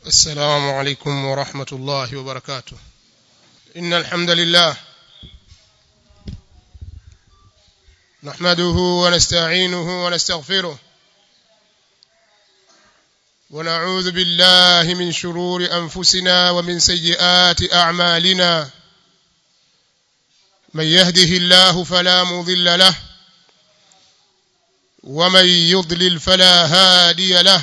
السلام عليكم ورحمة الله وبركاته إن الحمد لله نحمده ونستعينه ونستغفره ونعوذ بالله من شرور أنفسنا ومن سيئات أعمالنا من يهده الله فلا مضل له ومن يضلل فلا هادي له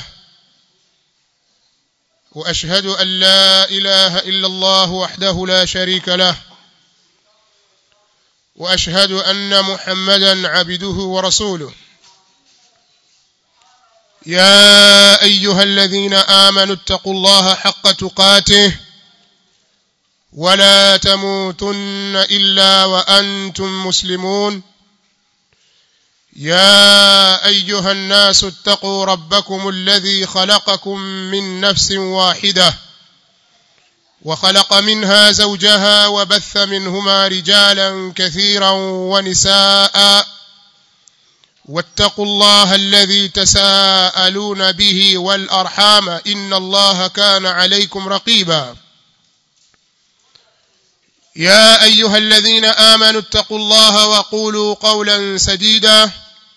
واشهد ان لا اله الا الله وحده لا شريك له واشهد ان محمدا عبده ورسوله يا ايها الذين امنوا اتقوا الله حق تقاته ولا تموتن الا وانتم مسلمون يا ايها الناس اتقوا ربكم الذي خلقكم من نفس واحده وخلق منها زوجها وبث منهما رجالا كثيرا ونساء واتقوا الله الذي تساءلون به والارحام ان الله كان عليكم رقيبا يا ايها الذين امنوا اتقوا الله وقولوا قولا سديدا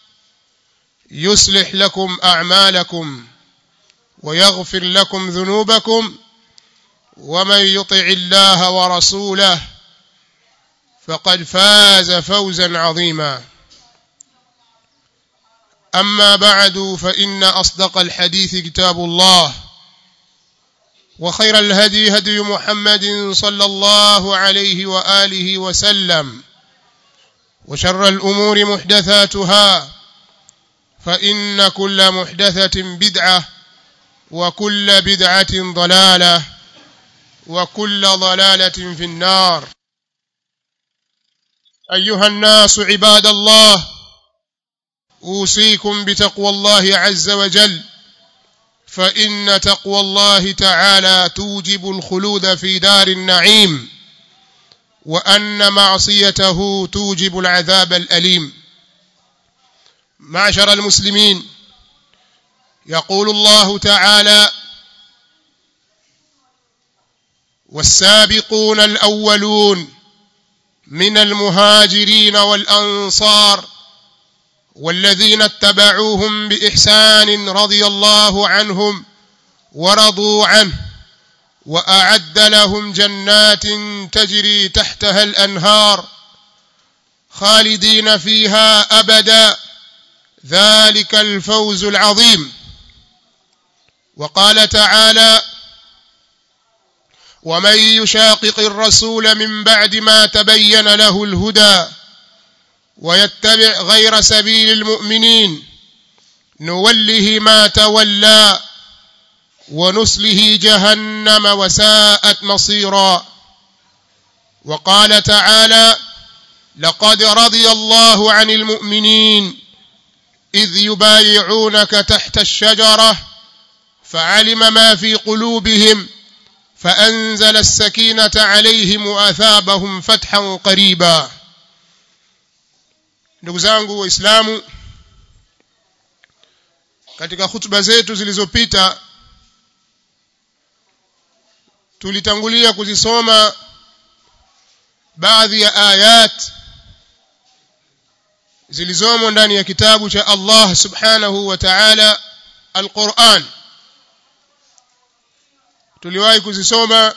يصلح لكم اعمالكم ويغفر لكم ذنوبكم ومن يطع الله ورسوله فقد فاز فوزا عظيما اما بعد فان اصدق الحديث كتاب الله وخير الهدي هدي محمد صلى الله عليه واله وسلم وشر الامور محدثاتها فان كل محدثه بدعه وكل بدعه ضلاله وكل ضلاله في النار ايها الناس عباد الله اوصيكم بتقوى الله عز وجل فان تقوى الله تعالى توجب الخلود في دار النعيم وان معصيته توجب العذاب الاليم معشر المسلمين يقول الله تعالى والسابقون الاولون من المهاجرين والانصار والذين اتبعوهم باحسان رضي الله عنهم ورضوا عنه واعد لهم جنات تجري تحتها الانهار خالدين فيها ابدا ذلك الفوز العظيم وقال تعالى ومن يشاقق الرسول من بعد ما تبين له الهدى ويتبع غير سبيل المؤمنين نوله ما تولى ونسله جهنم وساءت مصيرا وقال تعالى لقد رضي الله عن المؤمنين اذ يبايعونك تحت الشجره فعلم ما في قلوبهم فانزل السكينه عليهم واثابهم فتحا قريبا ndugu zangu waislamu katika hutuba zetu zilizopita tulitangulia kuzisoma baadhi ya ayat zilizomo ndani ya kitabu cha Allah subhanahu wa ta'ala al-Qur'an tuliwahi kuzisoma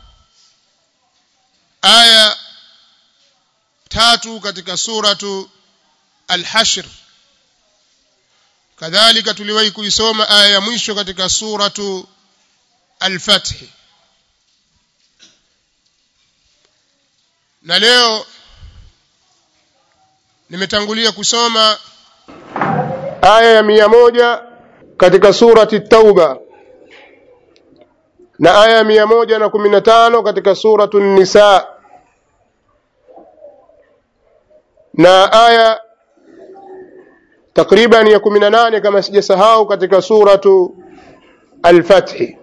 aya tatu katika suratu al-Hashr kadhalika tuliwahi kuisoma aya ya mwisho katika suratu al-Fath na leo nimetangulia kusoma aya ya mia moja katika surati Tauba na aya ya mia moja na kumi na tano katika suratu Nisa na aya takriban ya kumi na nane kama sijasahau katika suratu Al-Fathi.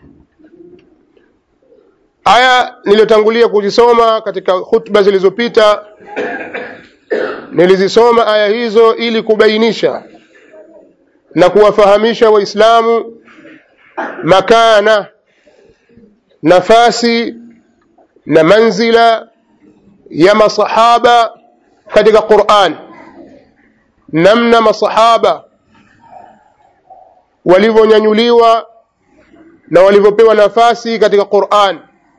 Aya niliyotangulia kuzisoma katika hutuba zilizopita nilizisoma aya hizo ili kubainisha na kuwafahamisha waislamu makana nafasi na manzila ya masahaba katika Qur'an namna masahaba walivyonyanyuliwa na walivyopewa nafasi katika Qur'an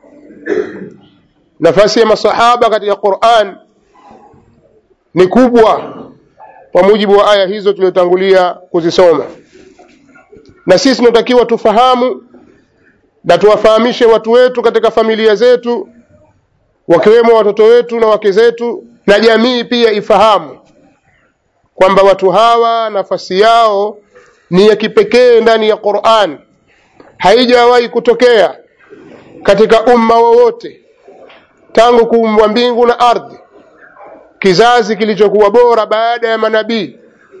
nafasi ya masahaba katika Qur'an ni kubwa kwa mujibu wa aya hizo tulizotangulia kuzisoma na sisi tunatakiwa tufahamu na tuwafahamishe watu wetu katika familia zetu wakiwemo watoto wetu na wake zetu na jamii pia ifahamu kwamba watu hawa nafasi yao ni ya kipekee ndani ya Qur'an haijawahi kutokea katika umma wowote tangu kuumbwa mbingu na ardhi kizazi kilichokuwa bora baada ya manabii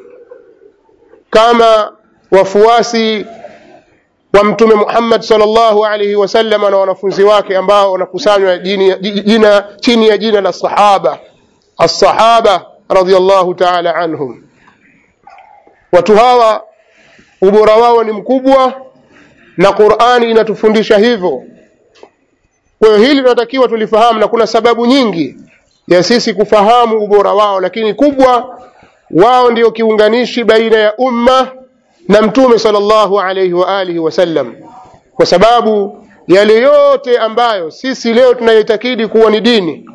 kama wafuasi wa mtume Muhammad sallallahu alaihi wasallam na wanafunzi wake ambao wanakusanywa jina chini ya jina la sahaba as-sahaba radhiyallahu ta'ala anhum watu hawa ubora wao ni mkubwa na Qur'ani inatufundisha hivyo kwa hiyo hili tunatakiwa tulifahamu na kuna sababu nyingi ya sisi kufahamu ubora wao lakini kubwa wao ndio kiunganishi baina ya umma na mtume sallallahu alayhi wa alihi wasallam kwa sababu yale yote ambayo sisi leo tunayitakidi kuwa ni dini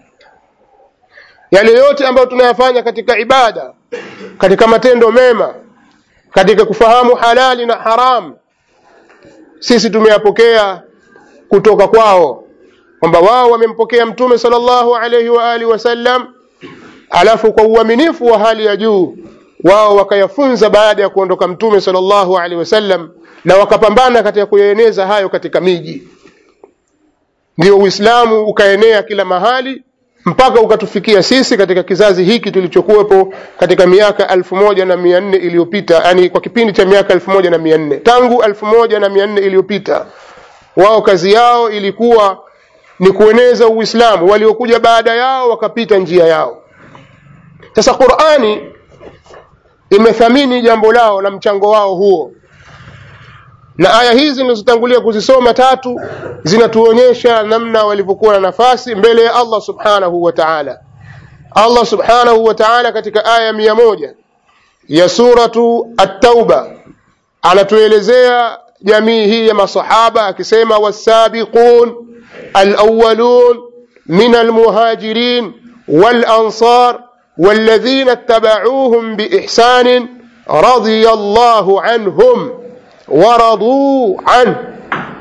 yale yote ambayo tunayafanya katika ibada katika matendo mema katika kufahamu halali na haram sisi tumeyapokea kutoka kwao kwamba wao wamempokea mtume sallallahu alayhi wa alihi wasallam alafu kwa uaminifu wa hali ya juu wao wakayafunza baada ya kuondoka mtume sallallahu alaihi wasallam na wakapambana katika kuyaeneza hayo katika miji ndio uislamu ukaenea kila mahali mpaka ukatufikia sisi katika kizazi hiki tulichokuwepo katika miaka elfu moja na mia nne iliyopita yani kwa kipindi cha miaka elfu moja na mia nne tangu elfu moja na mia nne iliyopita wao kazi yao ilikuwa ni kueneza uislamu waliokuja baada yao wakapita njia yao sasa qurani imethamini jambo lao na mchango wao huo na aya hizi nilizotangulia kuzisoma tatu zinatuonyesha namna walivyokuwa na nafasi mbele ya Allah subhanahu wa ta'ala Allah subhanahu wa ta'ala katika aya mia moja ya suratu at-tauba anatuelezea jamii hii ya masahaba akisema wasabiqun alawwalun min almuhajirin walansar والذين اتبعوهم بإحسان رضي الله عنهم ورضوا عنه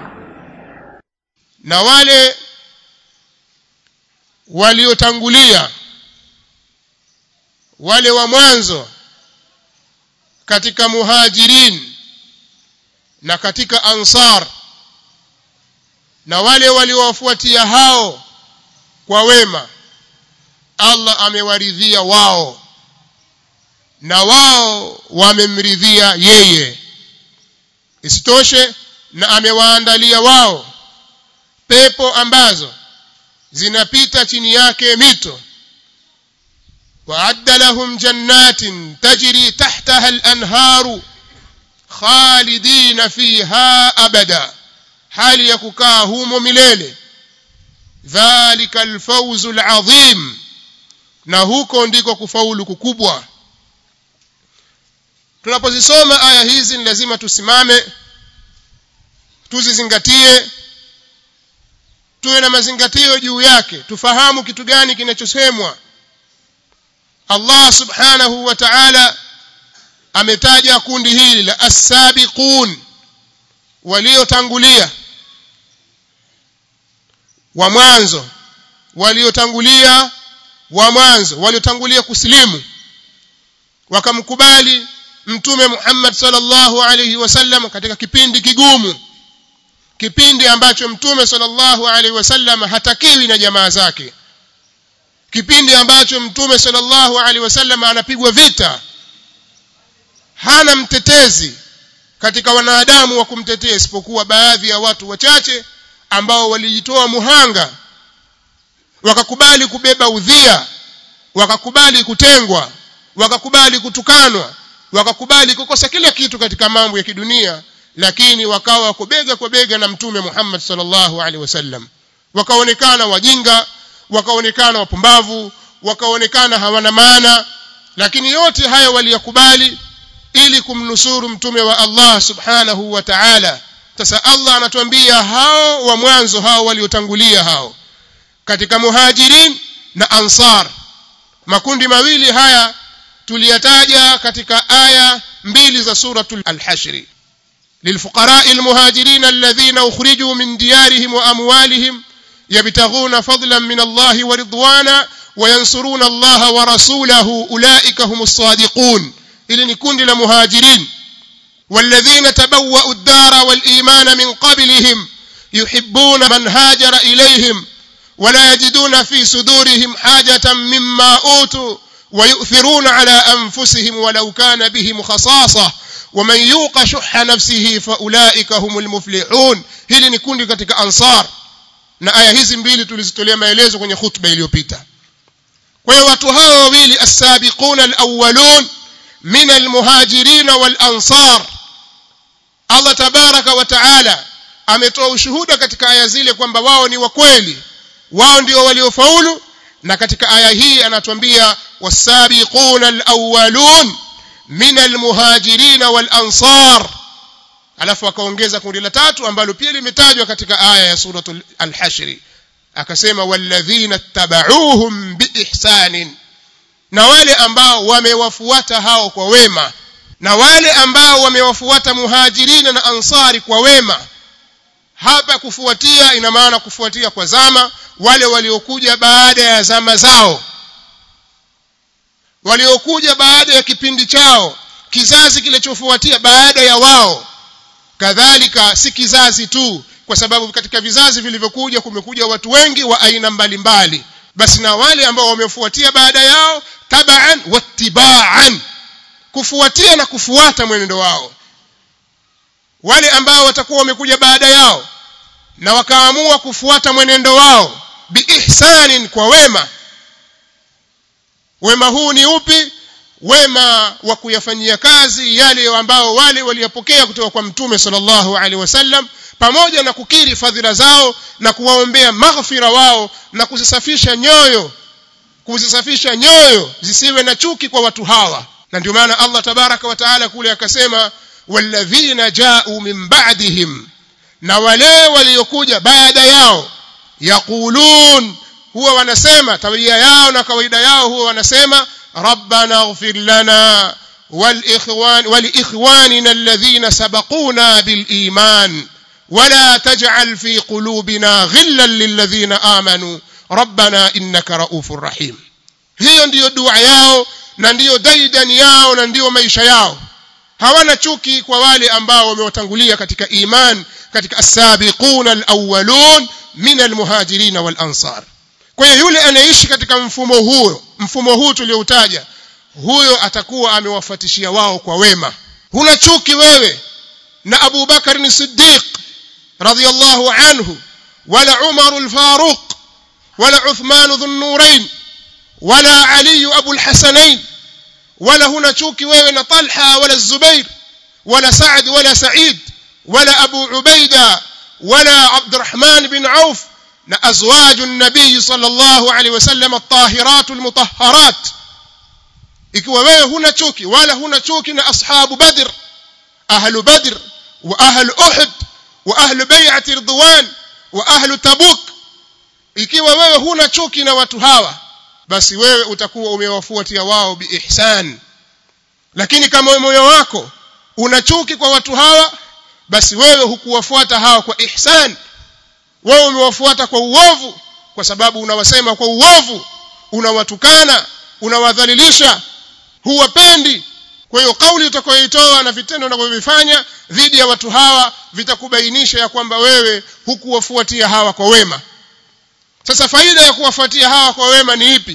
na wale waliotangulia wale wa mwanzo katika muhajirin na katika ansar na wale waliowafuatia hao kwa wema Allah amewaridhia wao na wao wamemridhia yeye isitoshe na amewaandalia wao pepo ambazo zinapita chini yake mito وأعد لهم جنات تجري تحتها الأنهار خالدين فيها أبدا حال يككاهم مليل ذلك الفوز العظيم na huko ndiko kufaulu kukubwa tunapozisoma aya hizi ni lazima tusimame tuzizingatie tuwe na mazingatio juu yake tufahamu kitu gani kinachosemwa Allah subhanahu wa ta'ala ametaja kundi hili la as-sabiqun waliotangulia wa mwanzo waliotangulia wa mwanzo waliotangulia kusilimu wakamkubali mtume Muhammad sallallahu alayhi wasallam katika kipindi kigumu kipindi ambacho mtume sallallahu alaihi wasallam hatakiwi na jamaa zake kipindi ambacho mtume sallallahu alaihi wasallam anapigwa vita hana mtetezi katika wanadamu wa kumtetea isipokuwa baadhi ya watu wachache ambao walijitoa muhanga wakakubali kubeba udhia wakakubali kutengwa wakakubali kutukanwa wakakubali kukosa kila kitu katika mambo ya kidunia lakini wakawa wako bega kwa bega na mtume Muhammad sallallahu alaihi wasallam wakaonekana wajinga wakaonekana wapumbavu wakaonekana hawana maana lakini yote haya waliyakubali ili kumnusuru mtume wa Allah subhanahu wa ta'ala sasa Allah anatuambia hao wa mwanzo hao waliotangulia hao katika muhajirin na ansar makundi mawili haya tuliyataja katika aya mbili za suratul al-hashr للفقراء المهاجرين الذين أخرجوا من ديارهم وأموالهم يبتغون فضلا من الله ورضوانا وينصرون الله ورسوله أولئك هم الصادقون إلى نكون لمهاجرين والذين تبوأوا الدار والإيمان من قبلهم يحبون من هاجر إليهم ولا يجدون في صدورهم حاجة مما أوتوا ويؤثرون على أنفسهم ولو كان بهم خصاصة ومن يوق شح نفسه فأولئك هم المفلحون hili ni kundi katika ansar na aya hizi mbili tulizitolea maelezo kwenye khutba iliyopita kwa hiyo watu hao wawili as-sabiquna al-awwalun min al-muhajirin wal-ansar Allah tabaraka wa taala ametoa ushuhuda katika aya zile kwamba wao ni wakweli wao ndio waliofaulu na katika aya hii anatuambia was-sabiquna al-awwalun min al-muhajirin wal-ansar alafu akaongeza kundi la tatu ambalo pia limetajwa katika aya ya suratul al-hashr akasema walladhina tabauhum biihsanin na wale ambao wamewafuata hao kwa wema na wale ambao wamewafuata muhajirina na ansari kwa wema hapa kufuatia ina maana kufuatia kwa zama wale waliokuja baada ya zama zao waliokuja baada ya kipindi chao kizazi kilichofuatia baada ya wao kadhalika si kizazi tu kwa sababu katika vizazi vilivyokuja kumekuja watu wengi wa aina mbalimbali basi na wale ambao wamefuatia baada yao tabaan wattibaan kufuatia na kufuata mwenendo wao wale ambao watakuwa wamekuja baada yao na wakaamua kufuata mwenendo wao biihsanin kwa wema wema huu ni upi wema wa kuyafanyia kazi yale ambao wale waliyapokea kutoka kwa mtume sallallahu alaihi wasallam pamoja na kukiri fadhila zao na kuwaombea maghfira wao na kuzisafisha nyoyo kuzisafisha nyoyo zisiwe na chuki kwa watu hawa na ndio maana Allah tabaraka wa taala kule akasema walladhina ja'u min ba'dihim na wale waliokuja baada yao yaqulun huwa wanasema tabia yao na kawaida yao huwa wanasema rabbana ighfir lana والإخوان ولإخواننا الذين سبقونا بالإيمان ولا تجعل في قلوبنا غلا للذين آمنوا ربنا إنك رؤوف رحيم hiyo ndiyo dua yao na ndiyo daidan yao na ndiyo maisha yao hawana chuki kwa wale ambao wamewatangulia katika iman katika as-sabiquna al-awwalun min al-muhajirin wal-ansar kwa hiyo yule anayeishi katika mfumo huo mfumo huu tulioutaja huyo atakuwa amewafuatishia wao kwa wema huna chuki wewe na Abu Bakar ni Siddiq radiyallahu anhu wala Umar al-Faruq wala Uthman dhun nurain wala Ali Abu al-Hasanain wala huna chuki wewe na Talha wala Zubair wala Sa'd wala Sa'id wala Abu Ubaida wala Abdurrahman bin Auf na azwaju nabii sallallahu alaihi wasallam at-tahirat al-mutahharat ikiwa wewe huna chuki wala huna chuki na ashabu badr ahlu badr wa ahlu uhud wa ahlu bai'ati ridwan wa ahlu tabuk ikiwa wewe huna chuki na watu hawa basi wewe utakuwa umewafuatia wao biihsan lakini kama moyo wako una chuki kwa watu hawa basi wewe hukuwafuata hawa kwa ihsan wewe umewafuata kwa uovu kwa sababu unawasema kwa uovu unawatukana unawadhalilisha huwapendi kwa hiyo kauli utakayoitoa na vitendo unavyovifanya dhidi ya watu hawa vitakubainisha ya kwamba wewe hukuwafuatia hawa kwa wema sasa faida ya kuwafuatia hawa kwa wema ni ipi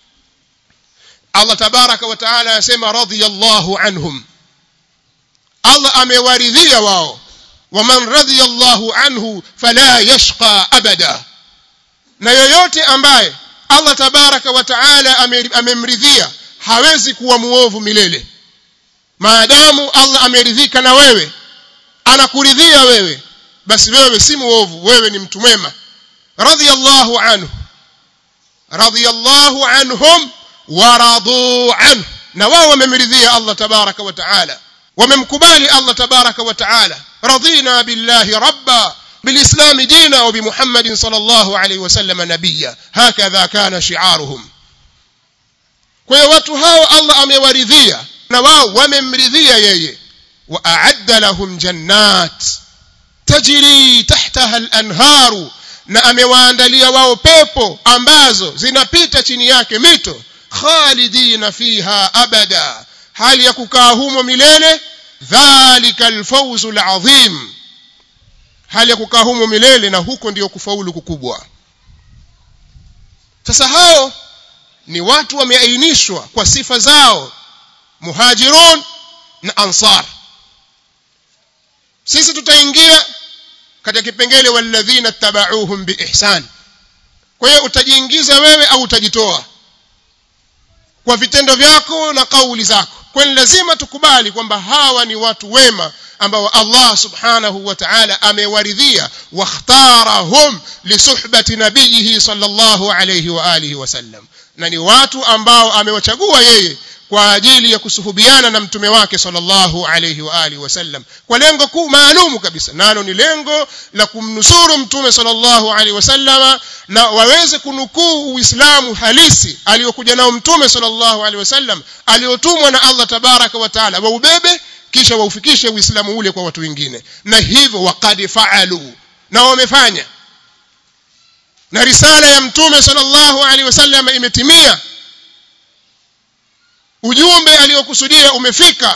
Allah tabaraka wa taala anasema radiyallahu anhum Allah amewaridhia wao waman radiyallahu anhu fala yashqa abada na yoyote ambaye Allah tabaraka wa taala amemridhia hawezi kuwa muovu milele maadamu Allah ameridhika na wewe anakuridhia wewe basi wewe si muovu wewe ni mtu mwema radiyallahu anhu radiyallahu anhum waradu anhu na wao wamemridhia Allah tabaraka wa taala wamemkubali Allah tabaraka wa taala radina billahi rabba بالإسلام دينا وبمحمد صلى الله عليه وسلم نبيا هكذا كان شعارهم kwa hiyo watu hao Allah amewaridhia na wao wamemridhia yeye wa a'adda lahum jannat tajri tahtaha al-anharu na amewaandalia wao pepo ambazo zinapita chini yake mito khalidina fiha abada hali ya kukaa humo milele dhalika al-fawzu al-azim hali ya kukaa humo milele na huko ndiyo kufaulu kukubwa sasa hao ni watu wameainishwa kwa sifa zao muhajirun na ansar sisi tutaingia katika kipengele walladhina tabauhum biihsan kwa hiyo utajiingiza wewe au utajitoa kwa vitendo vyako na kauli zako kwa lazima tukubali kwamba hawa ni watu wema ambao Allah subhanahu wa ta'ala amewaridhia wakhtarahum lisuhbati nabiyihi sallallahu alayhi wa alihi wasallam na ni watu ambao amewachagua yeye kwa ajili ya kusuhubiana na mtume wake sallallahu alayhi wa alihi wasallam kwa lengo kuu maalumu kabisa nalo ni lengo la kumnusuru mtume sallallahu alayhi wasallama na waweze kunukuu uislamu halisi aliyokuja nao mtume sallallahu alayhi wasallam aliyotumwa na Allah tabaraka wa taala waubebe kisha waufikishe uislamu ule kwa watu wengine na hivyo waqad faalu na wamefanya na risala ya mtume sallallahu alaihi wasallam imetimia ujumbe aliyokusudia umefika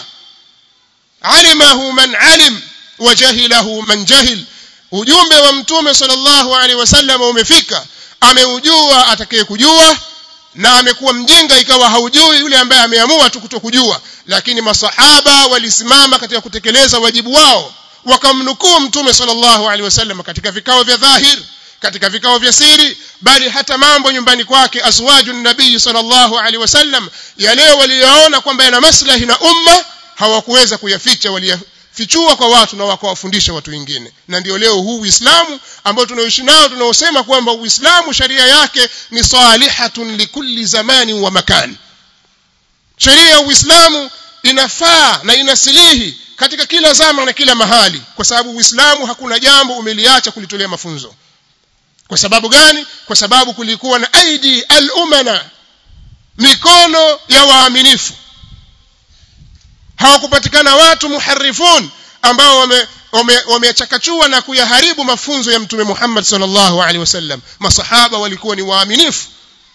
alimahu man alim wa jahilahu man jahil ujumbe wa mtume sallallahu alaihi wasallam umefika ameujua atakayekujua na amekuwa mjinga ikawa haujui yule ambaye ameamua tu kutokujua lakini masahaba walisimama katika kutekeleza wajibu wao wakamnukuu mtume sallallahu alaihi wasallam katika vikao vya dhahir katika vikao vya siri bali hata mambo nyumbani kwake azwaju nabii sallallahu alaihi wasallam yale waliyoona kwamba yana maslahi na umma hawakuweza kuyaficha waliyafichua kwa watu na wakawafundisha watu wengine na ndio leo huu Uislamu ambao tunaoishi nao tunaosema kwamba Uislamu sharia yake ni salihatun likulli zamani wa makani sheria ya Uislamu inafaa na inasilihi katika kila zama na kila mahali kwa sababu Uislamu hakuna jambo umeliacha kulitolea mafunzo kwa sababu gani kwa sababu kulikuwa na aidi al-umana mikono ya waaminifu hawakupatikana watu muharifun ambao wame wamechakachua wame na kuyaharibu mafunzo ya mtume Muhammad sallallahu alaihi wasallam masahaba walikuwa ni waaminifu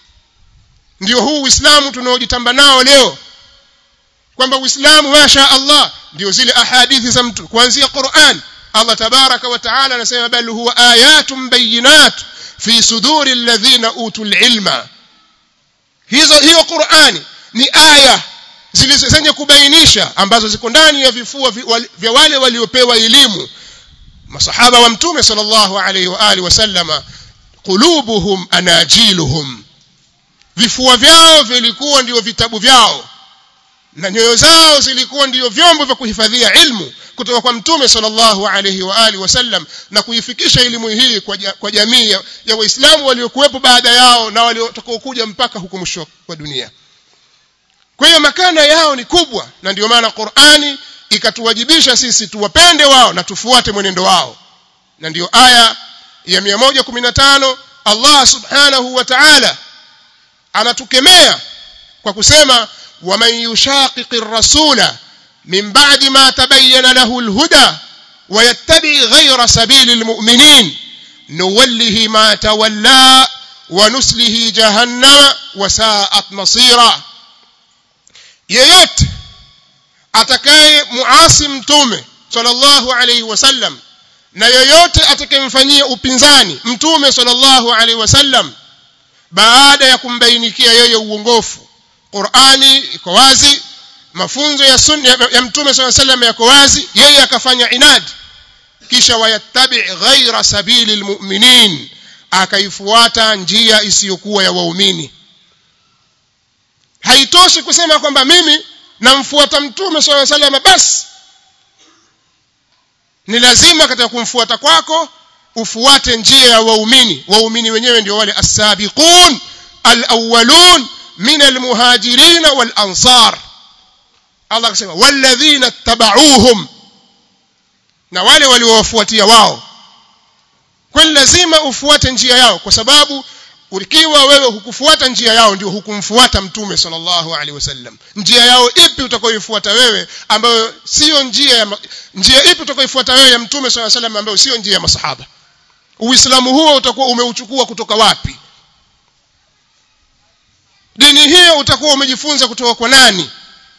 ndio huu Uislamu tunaojitamba nao leo kwamba Uislamu masha Allah ndio zile ahadithi za mtu kuanzia Qur'an Allah tabaraka wa taala anasema bal huwa ayatun bayinat fi suduri alladhina utul ilma hizo hiyo Qur'ani ni aya zilizozenye kubainisha ambazo ziko ndani ya vifua vya wale waliopewa elimu masahaba wa mtume sallallahu alaihi wa alihi wasallama qulubuhum anajiluhum vifua vyao vilikuwa ndio vitabu vyao na nyoyo zao zilikuwa ndio vyombo vya kuhifadhia ilmu kutoka kwa mtume sallallahu alaihi wa alihi wasallam na kuifikisha elimu hii kwa, kwa jamii ya, ya waislamu waliokuwepo baada yao na waliokuja mpaka huko mwisho wa dunia kwa hiyo makana yao ni kubwa na ndio maana Qur'ani ikatuwajibisha sisi tuwapende wao na tufuate mwenendo wao na ndio aya ya 115 Allah subhanahu wa ta'ala anatukemea kwa kusema waman yushaqiqi rasula min ba'di ma tabayyana lahu alhuda ويتبع غير سبيل المؤمنين نوله ما تولى ونسله جهنم وساءت مصيرا yeyote atakaye muasi mtume sallallahu alayhi wasallam na yoyote atakayemfanyia upinzani mtume sallallahu alayhi wasallam baada ya kumbainikia yeye uongofu Qur'ani iko wazi mafunzo ya sunna ya, ya mtume sallallahu alayhi wasallam yako wazi yeye akafanya inad kisha wayattabi ghaira sabili almu'minin akaifuata njia isiyokuwa ya waumini haitoshi kusema kwamba mimi namfuata mtume swalla sallam basi ni lazima katika kumfuata kwako ufuate njia ya waumini waumini wenyewe ndio wale as-sabiqun al-awwalun min al-muhajirin wal-ansar Allah akasema walladhina tabauhum na wale waliowafuatia wao kwani lazima ufuate njia yao kwa sababu ukiwa wewe hukufuata njia yao ndio hukumfuata mtume sallallahu alaihi wasallam njia yao ipi utakayoifuata wewe ambayo sio njia ya njia ipi utakayoifuata wewe ya mtume sallallahu alaihi wasallam ambayo sio njia ya masahaba uislamu huo utakuwa umeuchukua kutoka wapi dini hiyo utakuwa umejifunza kutoka kwa nani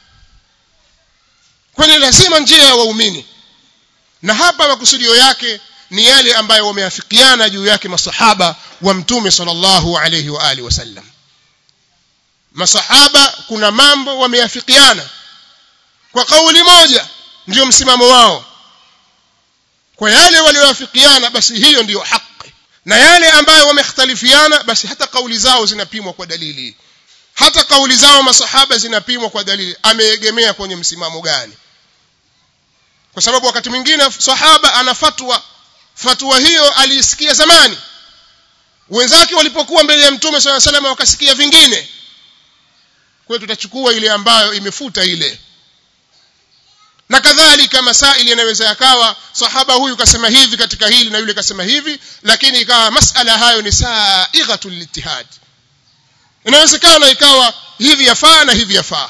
kwani lazima njia ya waumini na hapa makusudio yake ni yale ambayo wameafikiana juu yake masahaba wa mtume sallallahu alayhi wa alihi wasallam masahaba kuna mambo wameafikiana kwa kauli moja ndio msimamo wao kwa yale walioafikiana basi hiyo ndiyo haki na yale ambayo wamekhtalifiana basi hata kauli zao zinapimwa kwa dalili hata kauli zao masahaba zinapimwa kwa dalili ameegemea kwenye msimamo gani kwa sababu wakati mwingine sahaba ana fatwa fatwa hiyo aliisikia zamani wenzake walipokuwa mbele ya mtume swalla sallam wakasikia vingine kwa tutachukua ile ambayo imefuta ile na kadhalika masaili yanaweza yakawa sahaba huyu kasema hivi katika hili na yule kasema hivi lakini ikawa masala hayo ni saighatul litihad inawezekana ikawa hivi yafaa na hivi yafaa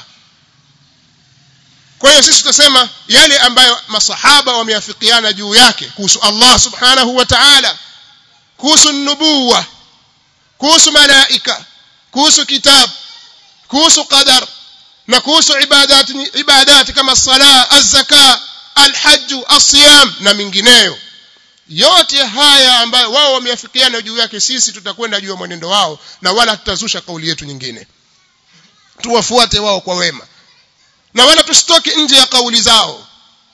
kwa hiyo sisi tutasema yale ambayo masahaba wameafikiana juu yake kuhusu Allah subhanahu wa ta'ala kuhusu nubuwa kuhusu malaika kuhusu kitabu kuhusu qadar na kuhusu ibadati ibadati kama sala az-zaka al-hajj as-siyam na mingineyo yote haya ambayo wao wameafikiana juu yake sisi tutakwenda juu ya mwenendo wao na wala tutazusha kauli yetu nyingine tuwafuate wao kwa wema na wala tusitoke nje ya kauli zao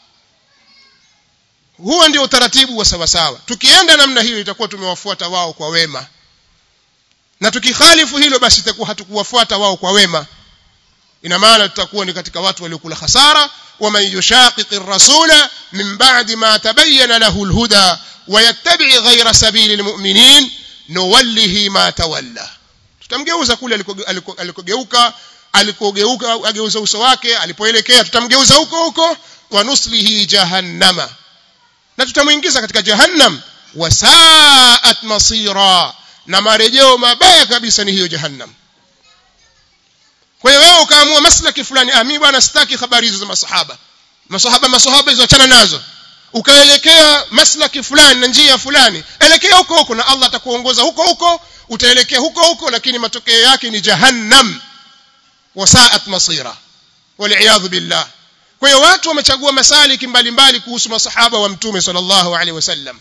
huo ndio utaratibu wa sawasawa tukienda namna hiyo itakuwa tumewafuata wao kwa wema na tukikhalifu hilo basi itakuwa hatukuwafuata wao kwa wema ina maana tutakuwa ni katika watu waliokula hasara waman yushaqiqi rasula min ba'di ma tabayyana lahu alhuda wayattabi' ghayra sabili almu'minin nuwallihi ma tawalla tutamgeuza kule alikogeuka alikogeuka ageuza uso wake alipoelekea tutamgeuza huko huko wa nuslihi jahannama na tutamuingiza katika jahannam wasaat masira na marejeo mabaya kabisa ni hiyo jahannam kwa hiyo wewe ukaamua maslaki fulani ah mimi bwana sitaki habari hizo za masahaba masahaba masahaba hizo achana nazo ukaelekea maslaki fulani na njia fulani elekea huko huko na Allah atakuongoza huko huko utaelekea huko huko lakini matokeo yake ni jahannam wasaat masira wal billah kwa hiyo watu wamechagua masaliki mbalimbali kuhusu masahaba wa mtume sallallahu alaihi wasallam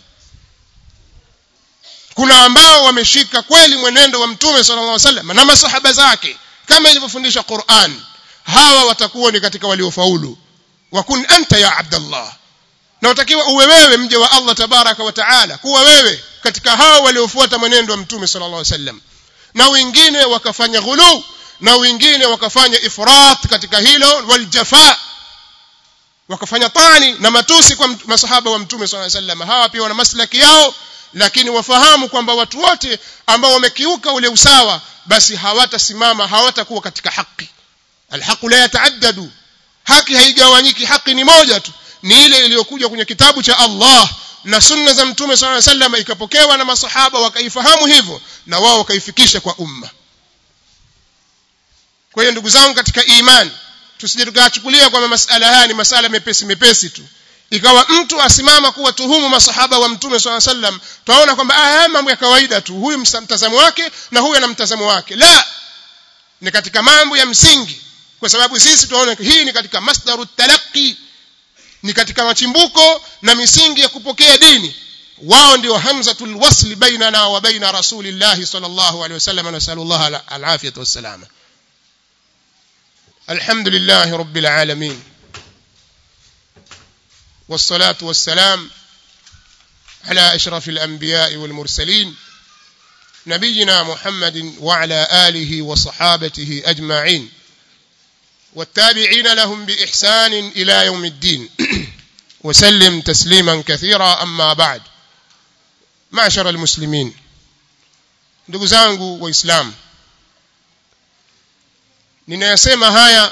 kuna ambao wameshika kweli mwenendo wa mtume sallallahu alaihi wasallam na masahaba zake kama ilivyofundisha Qur'an hawa watakuwa ni katika waliofaulu wakun anta ya abdallah na utakiwa uwe wewe mje wa Allah tabaraka wa taala kuwa wewe katika hao waliofuata mwenendo wa mtume sallallahu alaihi wasallam na wengine wakafanya ghulu na wengine wakafanya ifrat katika hilo waljafa wakafanya tani na matusi kwa masahaba wa mtume sallallahu alaihi wasallam hawa pia wana maslaki yao lakini wafahamu kwamba watu wote ambao wamekiuka ule usawa basi hawatasimama hawatakuwa katika haki alhaqu la yataaddadu haki haigawanyiki haki ni moja tu ni ile iliyokuja kwenye kitabu cha Allah na sunna za mtume sallallahu alaihi wasallam ikapokewa na masahaba wakaifahamu hivyo na wao wakaifikisha kwa umma kwa hiyo ndugu zangu katika imani tusije tukachukulia kwamba masala haya ni masala mepesi mepesi tu ikawa mtu asimama kuwa tuhumu masahaba wa mtume swalla sallam tunaona kwamba haya mambo ya kawaida tu huyu mtazamo wake na huyu ana mtazamo wake la ni katika mambo ya msingi kwa sababu sisi tunaona hii ni katika masdaru talaqi ni katika machimbuko na misingi ya kupokea dini wao ndio hamzatul wasli bainana wa baina rasulillahi sallallahu alaihi wasallam nasallallahu alafiyata wassalama الحمد لله رب العالمين والصلاة والسلام على أشرف الأنبياء والمرسلين نبينا محمد وعلى آله وصحابته أجمعين والتابعين لهم بإحسان إلى يوم الدين وسلم تسليما كثيرا أما بعد معشر المسلمين ndugu zangu waislamu ninayasema haya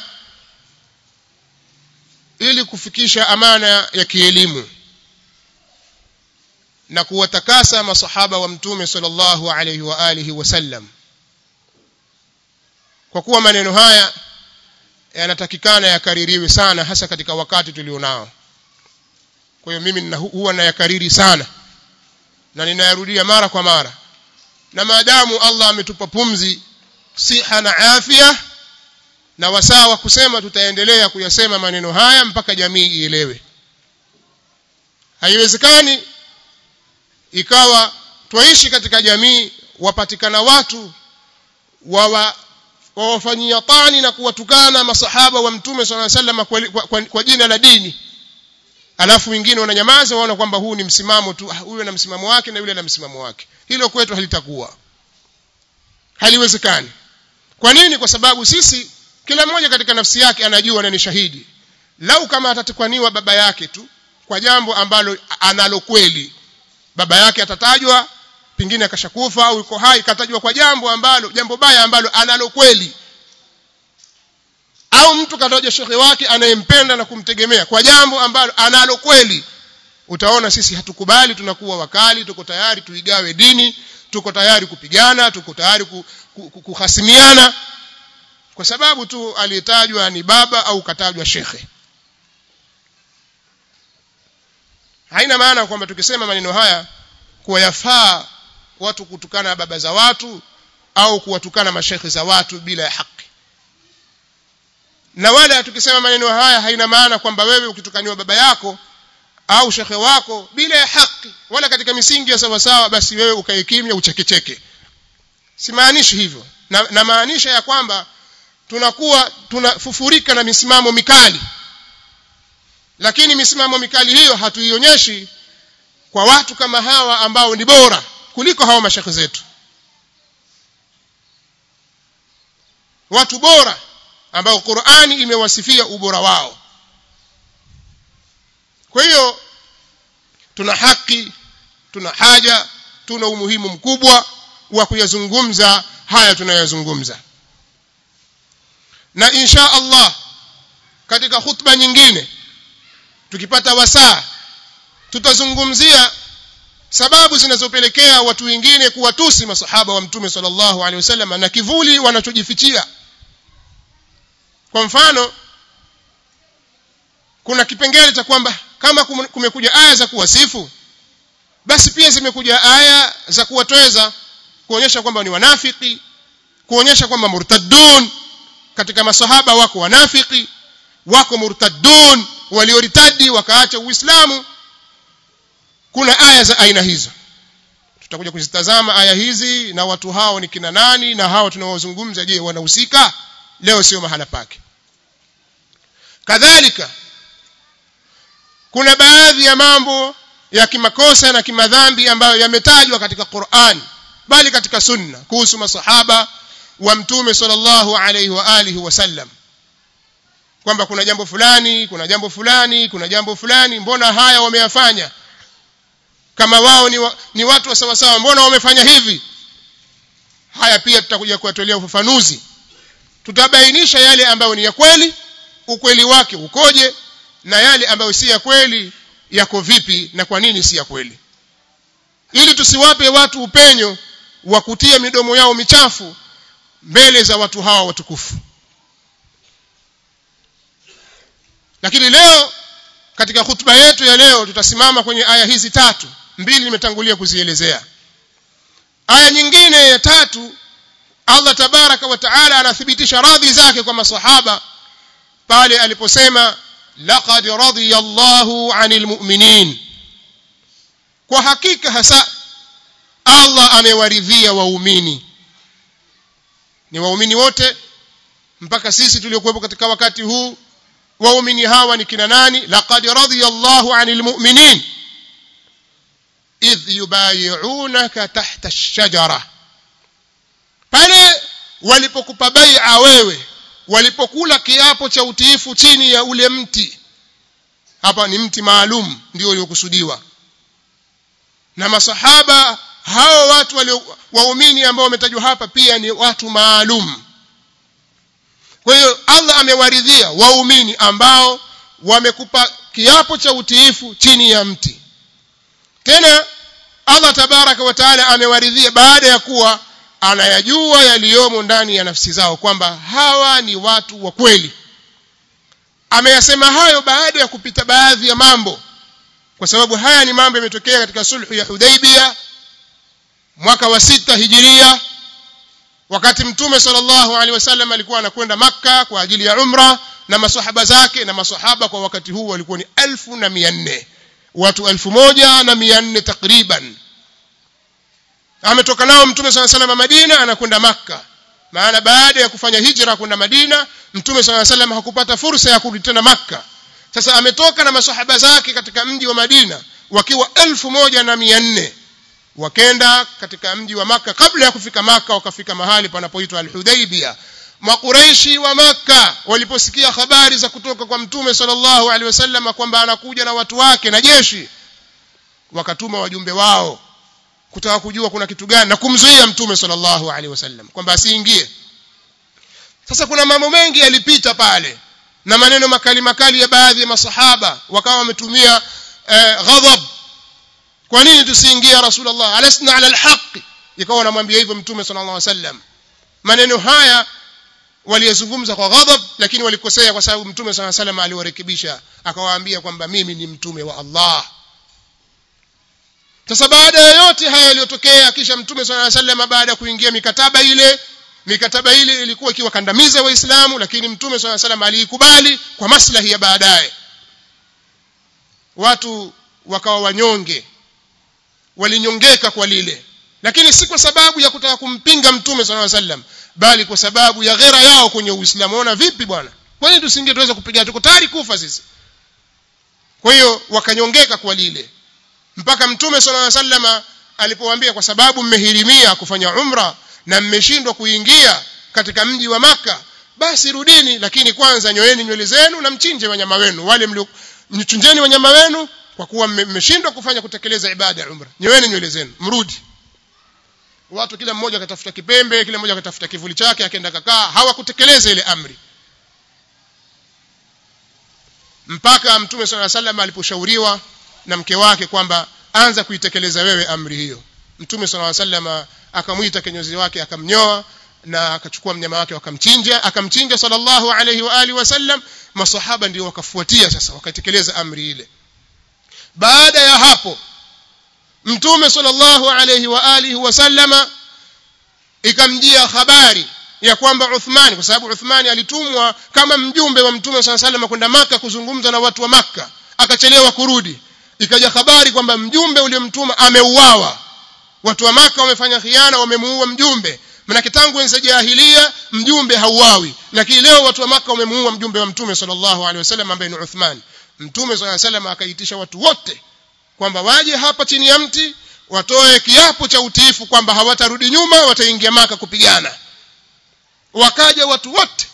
ili kufikisha amana ya kielimu na kuwatakasa masahaba wa mtume sallallahu alayhi wa alihi wasallam kwa kuwa maneno haya yanatakikana yakaririwe sana hasa katika wakati tulionao kwa hiyo mimi huwa nayakariri sana na ninayarudia mara kwa mara na maadamu Allah ametupa pumzi siha na afya na wasaa wa kusema tutaendelea kuyasema maneno haya mpaka jamii ielewe haiwezekani ikawa twaishi katika jamii wapatikana watu wawa wawafanyia tani na kuwatukana masahaba wa mtume sala sallam kwa, kwa, kwa, kwa jina la dini alafu wengine wananyamaza waona kwamba huu ni msimamo tu huyu na msimamo wake na yule na msimamo wake hilo kwetu halitakuwa haliwezekani kwa nini kwa sababu sisi kila mmoja katika nafsi yake anajua na ni shahidi lau kama atatukaniwa baba yake tu kwa jambo ambalo analo kweli baba yake atatajwa pengine akashakufa au yuko hai katajwa kwa jambo ambalo jambo baya ambalo analo kweli au mtu kataja shekhe wake anayempenda na kumtegemea kwa jambo ambalo analo kweli utaona sisi hatukubali tunakuwa wakali tuko tayari tuigawe dini tuko tayari kupigana tuko tayari kuhasimiana kwa sababu tu aliyetajwa ni baba au katajwa shekhe haina maana kwamba tukisema maneno haya kuwa yafaa watu kutukana baba za watu au kuwatukana mashekhe za watu bila ya haki na wala tukisema maneno haya haina maana kwamba wewe ukitukaniwa baba yako au shekhe wako bila ya haki wala katika misingi ya sawasawa basi wewe ukae kimya uchekecheke simaanishi hivyo na, na maanisha ya kwamba tunakuwa tunafufurika na misimamo mikali lakini misimamo mikali hiyo hatuionyeshi kwa watu kama hawa ambao ni bora kuliko hawa mashekhe zetu watu bora ambao Qur'ani imewasifia ubora wao kwa hiyo tuna haki tuna haja tuna umuhimu mkubwa wa kuyazungumza haya tunayozungumza na insha Allah katika khutba nyingine tukipata wasaa tutazungumzia sababu zinazopelekea watu wengine kuwatusi masahaba wa mtume sallallahu alaihi wasallam na kivuli wanachojifichia kwa mfano kuna kipengele cha kwamba kama kumekuja aya za kuwasifu basi pia zimekuja aya za kuwatweza kuonyesha kwamba ni wanafiki kuonyesha kwamba murtaddun katika masahaba wako wanafiki wako murtaddun walioritadi wakaacha uislamu kuna aya za aina hizo tutakuja kuzitazama aya hizi na watu hao ni kina nani na hao tunaozungumza je wanahusika leo sio mahala pake kadhalika kuna baadhi ya mambo ya kimakosa na kimadhambi ambayo yametajwa katika Qur'an bali katika sunna kuhusu masahaba wa mtume sallallahu alaihi wa alihi wasallam kwamba kuna jambo fulani kuna jambo fulani kuna jambo fulani mbona haya wameyafanya kama wao ni, wa, ni watu wa sawa sawa mbona wamefanya hivi haya pia tutakuja kuwatolea ufafanuzi tutabainisha yale ambayo ni ya kweli ukweli wake ukoje na yale ambayo si ya kweli yako vipi na kwa nini si ya kweli ili tusiwape watu upenyo wa kutia midomo yao michafu mbele za watu hawa watukufu lakini leo katika hutuba yetu ya leo tutasimama kwenye aya hizi tatu mbili nimetangulia kuzielezea aya nyingine ya tatu Allah tabaraka wa taala anathibitisha radhi zake kwa masahaba pale aliposema laqad radiyallahu 'anil mu'minin kwa hakika hasa Allah amewaridhia waumini ni waumini wote mpaka sisi tuliokuwepo katika wakati huu waumini hawa ni kina nani laqad radiyallahu 'anil mu'minin idh yubayi'unaka tahta ash-shajara pale walipokupa bai'a wewe walipokula kiapo cha utiifu chini ya ule mti hapa ni mti maalum ndio uliokusudiwa na masahaba hao watu walio waumini ambao wametajwa hapa pia ni watu maalum kwa hiyo Allah amewaridhia waumini ambao wamekupa kiapo cha utiifu chini ya mti tena Allah tabaraka wa taala amewaridhia baada ya kuwa anayajua yaliyomo ndani ya nafsi zao kwamba hawa ni watu wa kweli ameyasema hayo baada ya kupita baadhi ya mambo kwa sababu haya ni mambo yametokea katika sulhu ya Hudaibia mwaka wa sita hijiria wakati mtume sallallahu alaihi wasallam alikuwa anakwenda makka kwa ajili ya umra na masahaba zake na masahaba kwa wakati huu walikuwa ni elfu na mia nne watu elfu moja na mia nne takriban ametoka nao mtume saa salam madina anakwenda makka maana baada ya kufanya hijra kwenda madina mtume saa salam hakupata fursa ya kurudi tena makka sasa ametoka na masahaba zake katika mji wa madina wakiwa elfu moja na mia nne wakenda katika mji wa maka kabla ya kufika maka wakafika mahali panapoitwa al-hudaibia makureishi wa maka waliposikia habari za kutoka kwa mtume sallallahu alaihi wasallam kwamba anakuja na watu wake na jeshi wakatuma wajumbe wao kutaka kujua kuna kitu gani na kumzuia mtume sallallahu alaihi wasallam kwamba asiingie sasa kuna mambo mengi yalipita pale na maneno makali makali ya baadhi ya masahaba wakawa wametumia eh, ghadhab kwa nini tusiingie ya rasulullah alasna ala alhaq ikawa wanamwambia hivyo mtume sallallahu alaihi wasallam maneno haya waliyezungumza kwa ghadhab lakini walikosea kwa sababu mtume sallallahu alaihi wasallam aliwarekebisha akawaambia kwamba mimi ni mtume wa Allah sasa baada ya yote haya yaliyotokea kisha mtume sallallahu alaihi wasallam baada ya kuingia mikataba ile mikataba ile ilikuwa ikiwakandamiza waislamu lakini mtume sallallahu alaihi wasallam aliikubali kwa maslahi ya baadaye watu wakawa wanyonge walinyongeka kwa lile lakini si kwa sababu ya kutaka kumpinga mtume sallallahu alaihi wasallam bali kwa sababu ya ghera yao kwenye uislamu ona vipi bwana kwa nini tusinge tuweza kupigana tuko tayari kufa sisi kwa hiyo wakanyongeka kwa lile mpaka mtume sallallahu alaihi wasallam alipowaambia kwa sababu mmehirimia kufanya umra na mmeshindwa kuingia katika mji wa maka basi rudini lakini kwanza nyoeni nywele zenu na mchinje wanyama wenu wale mlio mchinjeni wanyama wenu kwa kuwa mmeshindwa kufanya kutekeleza ibada ya umra nyoeni nywele zenu mrudi watu kila mmoja akatafuta kipembe kila mmoja akatafuta kivuli chake akaenda kakaa hawakutekeleza ile amri mpaka mtume swalla sallam aliposhauriwa na mke wake kwamba anza kuitekeleza wewe amri hiyo mtume swalla sallam akamwita kinyozi wake akamnyoa na akachukua mnyama wake wakamchinja akamchinja sallallahu alayhi wa alihi wasallam masahaba ndio wakafuatia sasa wakatekeleza amri ile baada ya hapo mtume sallallahu alayhi wa alihi wasallama ikamjia habari ya kwamba Uthmani kwa sababu Uthmani alitumwa kama mjumbe wa mtume sallallahu alayhi kwenda maka kuzungumza na watu wa maka akachelewa kurudi ikaja habari kwamba mjumbe uliomtuma ameuawa watu wa maka wamefanya khiana wamemuua mjumbe manake tangu enzi jahilia mjumbe hauawi lakini leo watu wa maka wamemuua mjumbe wa mtume sallallahu alaihi wasallam ambaye ni Uthman mtume sallallahu alaihi wasallam akaitisha watu wote kwamba waje hapa chini ya mti watoe kiapo cha utiifu kwamba hawatarudi nyuma wataingia maka kupigana wakaja watu wote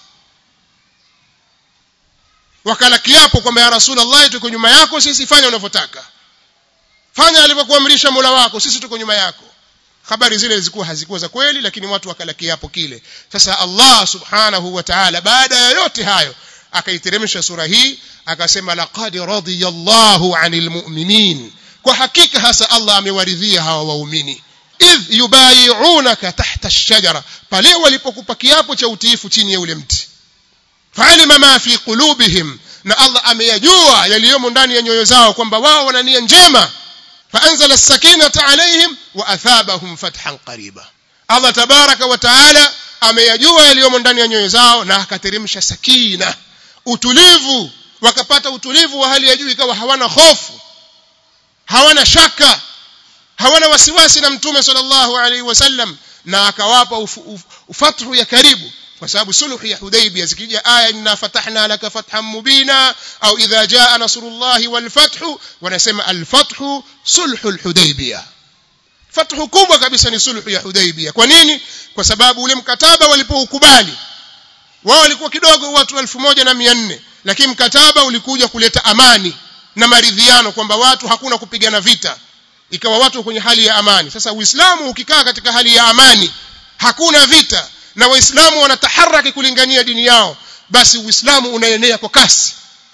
wakala kiapo kwamba ya rasulullah tuko nyuma yako sisi fanya unavyotaka fanya alivyokuamrisha Mola wako sisi tuko nyuma yako habari zile zilikuwa hazikuwa za kweli lakini watu wakala kiapo kile sasa Allah subhanahu wa ta'ala baada ya yote hayo akaiteremsha sura hii akasema laqad radiyallahu 'anil mu'minin kwa hakika hasa Allah amewaridhia hawa waumini idh yubayi'unaka tahta ash-shajara pale walipokupa kiapo cha utiifu chini ya ule mti fa'alima ma fi qulubihim na Allah ameyajua yaliyomo ndani ya nyoyo zao kwamba wao wana nia njema فأنزل السكينة عليهم وأثابهم فتحا قريبا الله تبارك وتعالى ameyajua yaliyomo ndani ya nyoyo zao na akateremsha sakina utulivu wakapata utulivu wa hali ya juu ikawa hawana hofu hawana shaka hawana wasiwasi na mtume sallallahu alaihi wasallam na akawapa ufathu ya karibu kwa sababu sulhu ya Hudaybiyah zikija aya inna fatahna laka fathan mubina au idha jaa nasrullahi wal fathu wanasema al fathu sulhu Hudaybiyah fathu kubwa kabisa ni sulhu ya Hudaybiyah kwa nini kwa sababu ule mkataba walipoukubali wao walikuwa kidogo watu 1400 lakini mkataba ulikuja kuleta amani na maridhiano kwamba watu hakuna kupigana vita ikawa watu kwenye hali ya amani sasa uislamu ukikaa katika hali ya amani hakuna vita na waislamu wanataharaki kulingania dini yao basi uislamu unaenea kwa kasi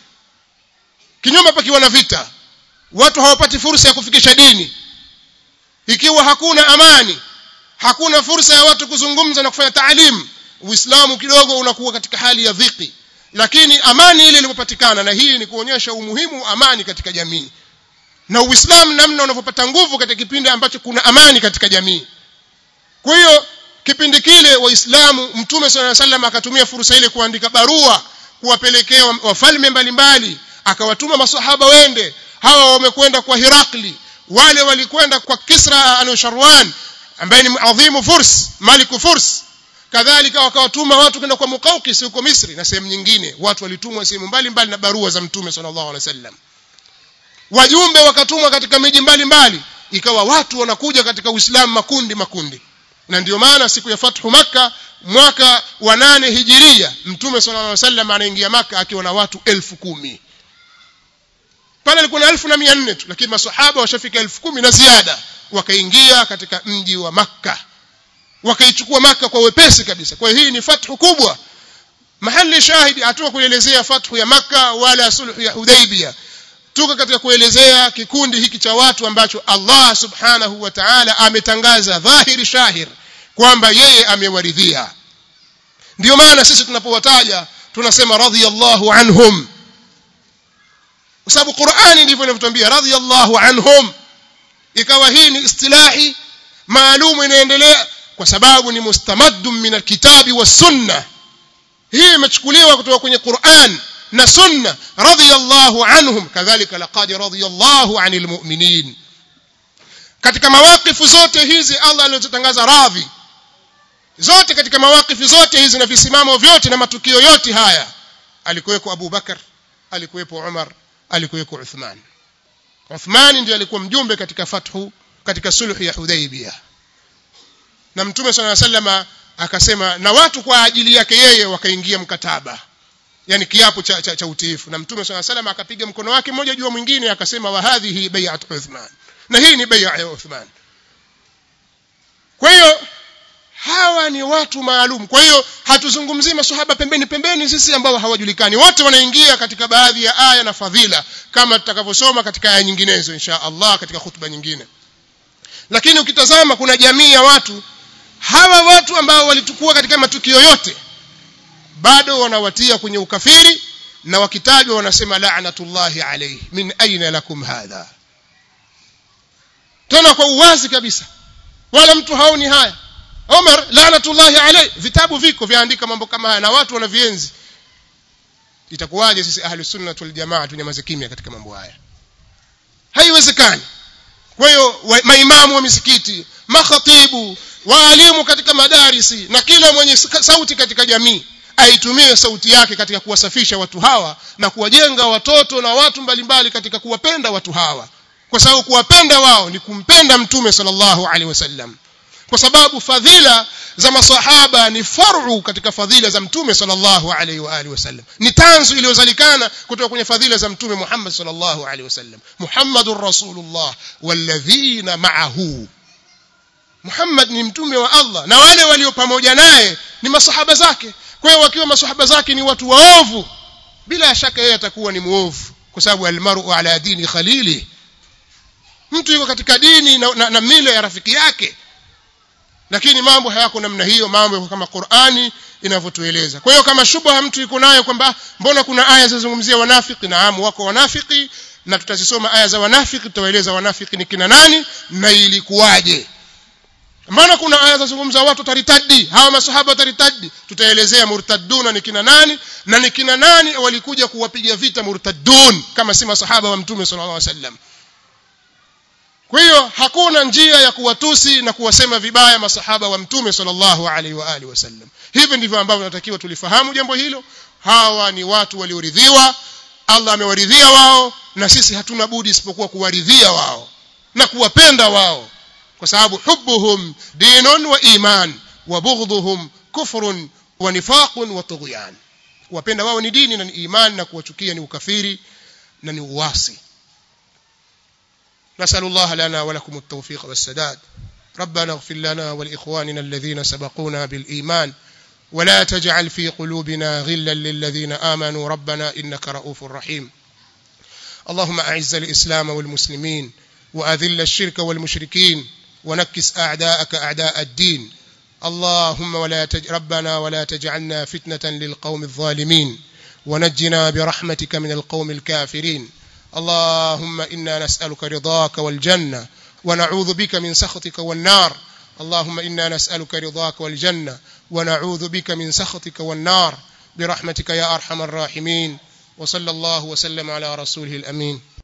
kinyume pakiwa na vita watu hawapati fursa ya kufikisha dini ikiwa hakuna amani hakuna fursa ya watu kuzungumza na kufanya taalimu uislamu kidogo unakuwa katika hali ya dhiki lakini amani ile ilipopatikana na hii ni kuonyesha umuhimu wa amani katika jamii na uislamu namna unavyopata nguvu katika kipindi ambacho kuna amani katika jamii kwa hiyo kipindi kile waislamu mtume sala salam akatumia fursa ile kuandika barua kuwapelekea wafalme mbalimbali akawatuma masahaba wende hawa wamekwenda kwa hirakli wale walikwenda kwa kisra anusharwan ambaye ni adhimu furs maliku furs kadhalika wakawatuma watu kwenda kwa muqawqis huko misri na sehemu nyingine watu walitumwa sehemu mbalimbali na barua za mtume sallallahu alaihi wasallam wajumbe wakatumwa katika miji mbalimbali ikawa watu wanakuja katika uislamu makundi makundi na ndio maana siku ya fathu makka mwaka wa nane hijiria mtume sallallahu alaihi wasallam anaingia maka akiwa na watu elfu kumi pale alikuwa na elfu na mia nne tu lakini masahaba washafika elfu kumi na ziada wakaingia katika mji wa makka wakaichukua maka kwa wepesi kabisa kwa hiyo hii ni fathu kubwa mahali shahidi hatuka kuelezea fathu ya makka wala sulhu ya hudaibia tuko katika kuelezea kikundi hiki cha watu ambacho Allah subhanahu wa ta'ala ametangaza dhahiri shahir kwamba yeye amewaridhia ndio maana sisi tunapowataja tunasema radhiyallahu anhum kwa sababu Qur'ani ndivyo inavyotuambia radhiyallahu anhum ikawa hii ni istilahi maalumu inaendelea kwa sababu ni mustamaddun min alkitabi was sunnah hii imechukuliwa kutoka kwenye Qur'an na sunna radhiyallahu anhum kadhalika laqad radhiyallahu anil mu'minin katika mawakifu zote hizi Allah alizotangaza radhi zote katika mawakifu zote hizi na visimamo vyote na matukio yote haya alikuweko Abu Bakar alikuwepo Umar alikuweko Uthman Uthman ndiye alikuwa mjumbe katika fathu katika sulhu ya Hudaybiyah na mtume swalla sallama akasema na watu kwa ajili yake yeye wakaingia mkataba yani kiapo cha, cha, cha utiifu na mtume swalla sallama akapiga mkono wake mmoja juu mwingine akasema wa hadhihi bai'at Uthman na hii ni bai'a ya Uthman kwa hiyo hawa ni watu maalum kwa hiyo hatuzungumzii maswahaba pembeni pembeni sisi ambao hawajulikani wote wanaingia katika baadhi ya aya na fadhila kama tutakavyosoma katika aya nyinginezo insha Allah katika hutuba nyingine lakini ukitazama kuna jamii ya watu hawa watu ambao walitukua katika matukio yote bado wanawatia kwenye ukafiri na wakitajwa wanasema la'natullahi alayhi min aina lakum hadha tena kwa uwazi kabisa wala mtu haoni haya Umar la'natullahi alayhi vitabu viko vyaandika mambo kama haya na watu wanavienzi itakuwaje sisi ahli sunna wal jamaa tunyamaze kimya katika mambo haya haiwezekani kwa hiyo maimamu wa misikiti makhatibu waalimu katika madarisi na kila mwenye sauti katika jamii aitumie sauti yake katika kuwasafisha watu hawa na kuwajenga watoto na watu mbalimbali katika kuwapenda watu hawa kwa sababu kuwapenda wao ni kumpenda mtume sallallahu alaihi wasallam kwa sababu fadhila za masahaba ni faru katika fadhila za mtume sallallahu alaihi wa alihi wasallam ni tanzu iliyozalikana kutoka kwenye fadhila za mtume Muhammad sallallahu alaihi wasallam Muhammadur Rasulullah walladhina ma'ahu Muhammad ni mtume wa Allah na wale walio pamoja naye ni masahaba zake kwa hiyo wakiwa masahaba zake ni watu waovu bila shaka yeye atakuwa ni muovu kwa sababu almaru ala dini khalili mtu yuko katika dini na, na, na mila ya rafiki yake lakini mambo hayako namna hiyo mambo yako kama Qur'ani inavyotueleza kwa hiyo kama shubha mtu yuko nayo kwamba mbona kuna aya zinazozungumzia wanafiki naam wako wanafiki na tutazisoma aya za wanafiki tutawaeleza wanafiki ni kina nani na ilikuwaje maana kuna aya zinazozungumza watu taritadi hawa masahaba taritadi tutaelezea murtaduna ni kina nani na ni kina nani walikuja kuwapiga vita murtadun kama si masahaba wa mtume sallallahu alaihi wasallam kwa hiyo hakuna njia ya kuwatusi na kuwasema vibaya masahaba wa mtume sallallahu alaihi wa alihi wasallam hivi ndivyo ambavyo tunatakiwa tulifahamu jambo hilo hawa ni watu walioridhiwa Allah amewaridhia wao na sisi hatuna budi isipokuwa kuwaridhia wao na kuwapenda wao kwa sababu hubbuhum dinun wa iman wa bughdhuhum kufrun wa nifaqun wa tughyan kuwapenda wao ni dini na ni imani na kuwachukia ni ukafiri na ni uasi نسأل الله لنا ولكم التوفيق والسداد ربنا اغفر لنا ولإخواننا الذين سبقونا بالإيمان ولا تجعل في قلوبنا غلا للذين آمنوا ربنا إنك رؤوف رحيم اللهم أعز الإسلام والمسلمين وأذل الشرك والمشركين ونكس أعداءك أعداء الدين اللهم ولا تج... ربنا ولا تجعلنا فتنة للقوم الظالمين ونجنا برحمتك من القوم الكافرين اللهم إنا نسألك رضاك والجنة ونعوذ بك من سخطك والنار اللهم إنا نسألك رضاك والجنة ونعوذ بك من سخطك والنار برحمتك يا أرحم الراحمين وصلى الله وسلم على رسوله الأمين